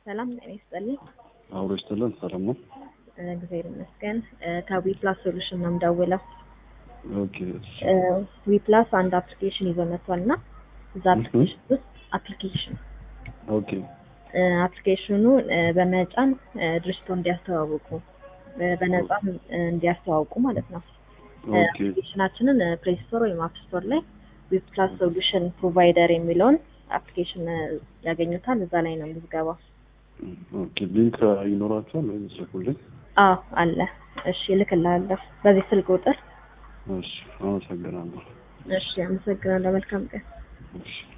ሰላም ጤና ይስጥልኝ። አብሮ ይስጥልን። ሰላም ነው። እግዚአብሔር ይመስገን። ከዊ ፕላስ ሶሉሽን ነው የምደውለው። ኦኬ እሺ። ዊ ፕላስ አንድ አፕሊኬሽን ይዞ መጥቷል እና እዛ አፕሊኬሽን ውስጥ አፕሊኬሽን ኦኬ አፕሊኬሽኑ በመጫን ድርጅቶ እንዲያስተዋውቁ በነጻ እንዲያስተዋውቁ ማለት ነው። ኦኬ አፕሊኬሽናችንን ፕሌይ ስቶር ወይም አፕ ስቶር ላይ ዊ ፕላስ ሶሉሽን ፕሮቫይደር የሚለውን አፕሊኬሽን ያገኙታል። እዛ ላይ ነው ምዝገባው። ኦኬ ሊንክ ይኖራቸዋል ወይ ስልኩልኝ? አዎ አለ። እሺ እልክልሃለሁ በዚህ ስልክ ቁጥር። እሺ አመሰግናለሁ። እሺ አመሰግናለሁ። መልካም ቀን። እሺ